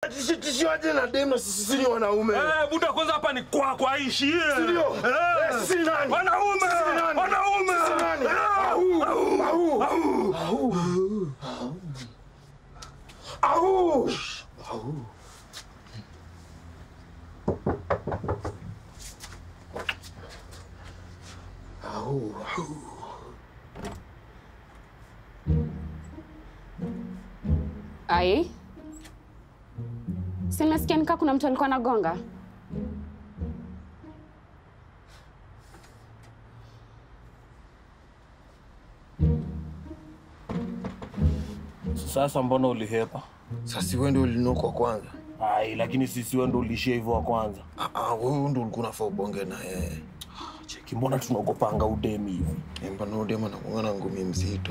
Atishi- tishiwaje na dem na sisi si ni wanaume? Eh, buda kwanza hapa ni kwa kwa ishi. eh. Ndio. Eh. Eh, sisi ni nani? Wanaume. Sisi ni nani? Wanaume. Sisi ni nani? Eh. Au, au, au. Au. Au. Au. Au. Ai, si nimesikia nikaa kuna mtu alikuwa anagonga. Sasa mbona ulihepa? Sasa wewe ndio ulinokwa kwanza. Ai, lakini sisi wewe ndo ulishia hivyo wa kwanza. Ah, ah, wewe ndio ulikuwa unafaa ubonge na yeye. Cheki, mbona tunaogopanga udemi hivi? Mbona udema na kuona ngumi mzito.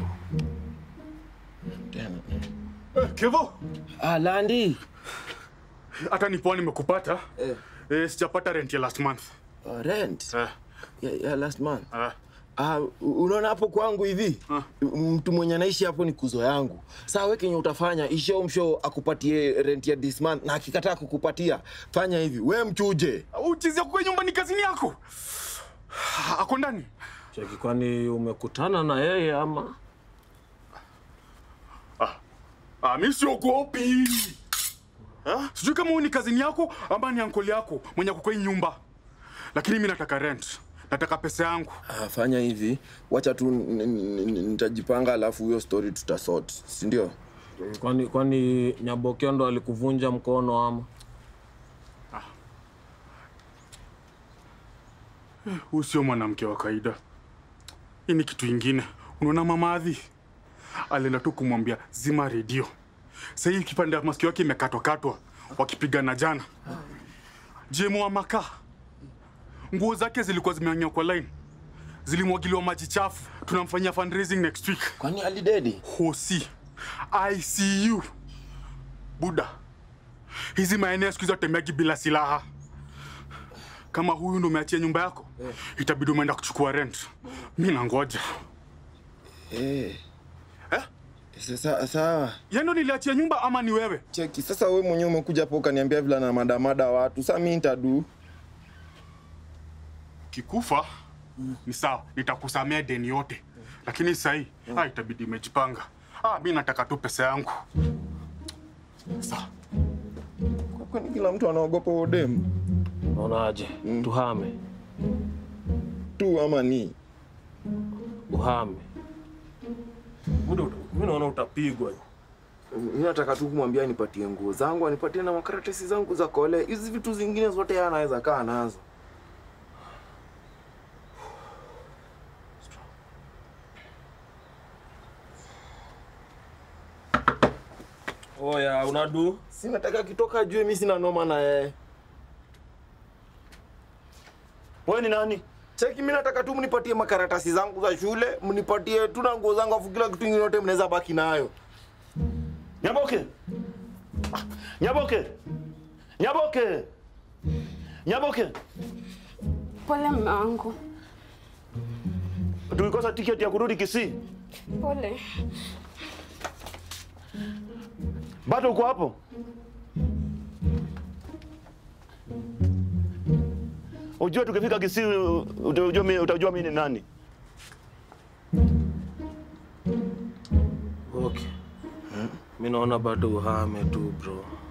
Tena. Eh, Kevo, Ah, Landi. hata nipoa nimekupata. Eh. Eh, sijapata rent ya last month. Uh, rent. Eh, Ya, ya last month. eh. Ah, u- unaona hapo kwangu hivi Ah. mtu mwenye anaishi hapo ni kuzo yangu. Saa wewe kenye utafanya isho msho akupatie rent ya this month, na akikataa kukupatia fanya hivi, we mchuje. Uchizi yako kwa nyumba ni kazini yako. Ako ndani. Cheki, kwani umekutana na yeye ama? Ah, mimi siogopi. Ah, Sijui kama huyu ni kazini yako ama ni ankoli yako mwenye ako kwa hii nyumba. Lakini mimi nataka rent. Nataka pesa yangu. Ah, fanya hivi, wacha tu n- n- n- nitajipanga, alafu hiyo story tutasort, si ndio? Kwani kwani Nyabokeo ndo alikuvunja mkono ama? Huyu sio mwanamke wa kawaida. Hii ni kitu ingine. Unaona mama Adhi alienda tu kumwambia zima redio. Sasa hii kipande ya masikio yake imekatwakatwa wakipigana jana. Jemo wa makaa, nguo zake zilikuwa zimeanywa kwa line, zilimwagiliwa maji chafu. Tunamfanyia fundraising next week. Kwani alidedi? Hosi ICU Buda, hizi maeneo siku hizi watembeagi bila silaha. Kama huyu ndo umeachia nyumba yako, itabidi umeenda kuchukua rent. Mi nangoja. Eh. Eh? Sasa sawa. Yeye ndo niliachia nyumba ama ni wewe? Cheki, sasa wewe mwenyewe umekuja hapo ukaniambia vile na madamada watu. Sasa mimi nitadu. Kikufa ni sawa, nitakusamea deni yote, lakini sahii ah, itabidi imejipanga. Ah, mi nataka tu pesa yangu. Sawa. Kwani kila mtu anaogopa udem Unaonaje? Tuhame, tu ama ni? uhame. Buda, mimi naona utapigwa. Mimi nataka tu kumwambia nipatie nguo zangu, anipatie na makaratasi zangu za kole. Hizi vitu zingine zote yeye anaweza kaa nazo. Oya, unadu? Si nataka kitoka ajue mimi sina noma na yeye. Wewe ni nani? Cheki, mimi nataka tu mnipatie makaratasi zangu za shule, mnipatie tu na nguo zangu, afu kila kitu kingine yote mnaweza baki nayo. Nyaboke. Ah, Nyaboke. Nyaboke. Nyaboke. Pole mme wangu, Tulikosa tiketi ya kurudi Kisii. pole. Bado uko hapo? Ujue tukifika Kisii utajua mimi utajua mimi ni nani. Okay. Mimi naona bado uhame tu bro.